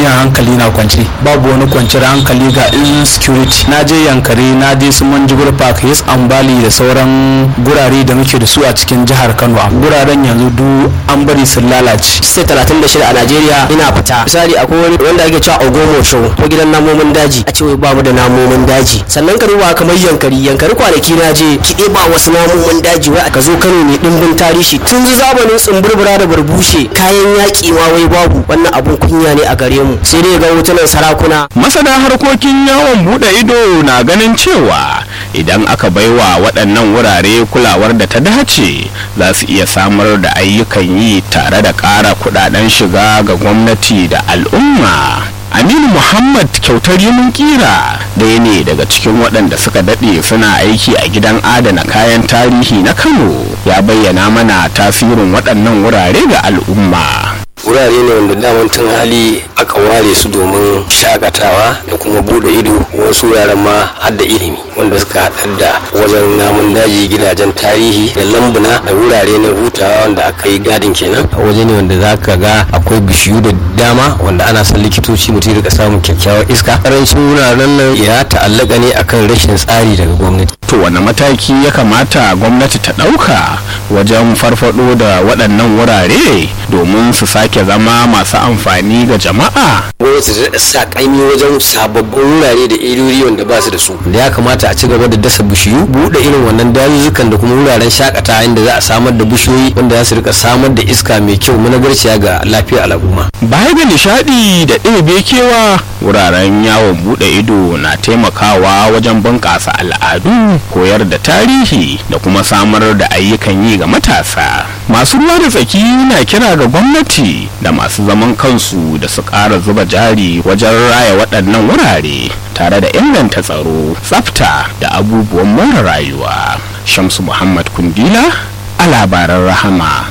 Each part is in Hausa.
duniya hankali na kwance babu wani kwanciyar hankali ga insecurity na je yankari na je su manjigur park yes ambali da sauran gurare da muke da su a cikin jihar kano guraren yanzu duk an bari sun lalace sai 36 a najeriya ina fita misali akwai wani wanda ake cewa ogomo show ko gidan namomin daji a ce ba mu da namomin daji sannan ka duba kamar yankari yankari kwanaki na je ki ba wasu namomin daji wai ka zo kano ne dimbin tarihi tun zamanin tsumburbura da barbushe kayan yaƙi ma wai babu wannan abun kunya ne a gare mu sai dai ga hotunan sarakuna masana harkokin yawon bude ido na ganin cewa idan aka baiwa waɗannan wurare kulawar da ta dace za su iya samar da ayyukan yi tare da ƙara kudaden shiga ga gwamnati da al'umma aminu muhammad kyautar yimin kira ɗaya ne daga cikin waɗanda suka daɗe suna aiki a gidan adana kayan tarihi na kano ya bayyana mana tasirin waɗannan wurare ga al'umma wurare ne wanda daman tun hali aka ware su domin shakatawa da kuma bude ido wasu wuraren ma har da ilimi wanda suka haɗar da wajen namun daji gidajen tarihi da lambuna da wurare na hutawa wanda aka yi gadin kenan waje ne wanda za ka ga akwai bishiyu da dama wanda ana son likitoci mutum rika samun kyakkyawar iska karancin wuraren nan ya ta'allaka ne akan rashin tsari daga gwamnati to wani mataki ya kamata gwamnati ta ɗauka wajen farfado da waɗannan wurare domin su sake zama masu amfani ga jama'a gwamnati ta sa ƙaimi wajen sababbin wurare da irori wanda ba su da su da ya kamata a ci gaba da dasa bishiyu buɗe irin wannan dazuzzukan da kuma wuraren shakata inda za a samar da bishiyoyi wanda za su rika samar da iska mai kyau managarciya ga lafiyar al'umma baya ga nishaɗi da ɗebe kewa wuraren yawon buɗe ido na taimakawa wajen bunƙasa al'adu koyar da tarihi da kuma samar da ayyukan yi ga matasa masu ruwa da tsaki na kira ga gwamnati da masu zaman kansu da su ƙara zuba jari wajen raya waɗannan wurare tare da inganta tsaro tsafta da abubuwan more rayuwa shamsu muhammad kundila a labaran rahama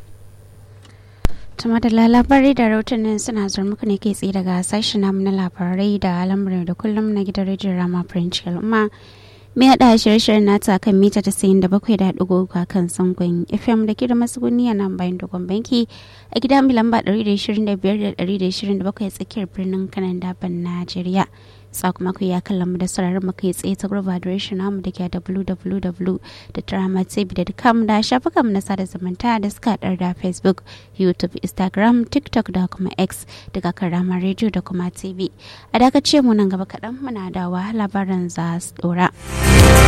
tuma da labarai da rahotannin suna zuwa muku ne kai tsaye daga sashen namu na labarai da lamarin da kullum na gidan rediyon rama french al'umma mai haɗa shirye-shiryen nata kan mita ta sayin da bakwai da ɗigo a kan sangon fm da ke da masuguni a nan bayan dogon banki a gida mai lamba 125 da 127 tsakiyar birnin kanan daban najeriya sakamako ya kalla mu da sararin mu kai tsaye ta gurba adireshin namu da ke www.dramatv.com da shafukan mu na sada zumunta da suka haɗar da facebook youtube instagram tiktok da kuma x daga karama radio da kuma tv a dakace mu nan gaba kaɗan muna da labaran za su ɗora.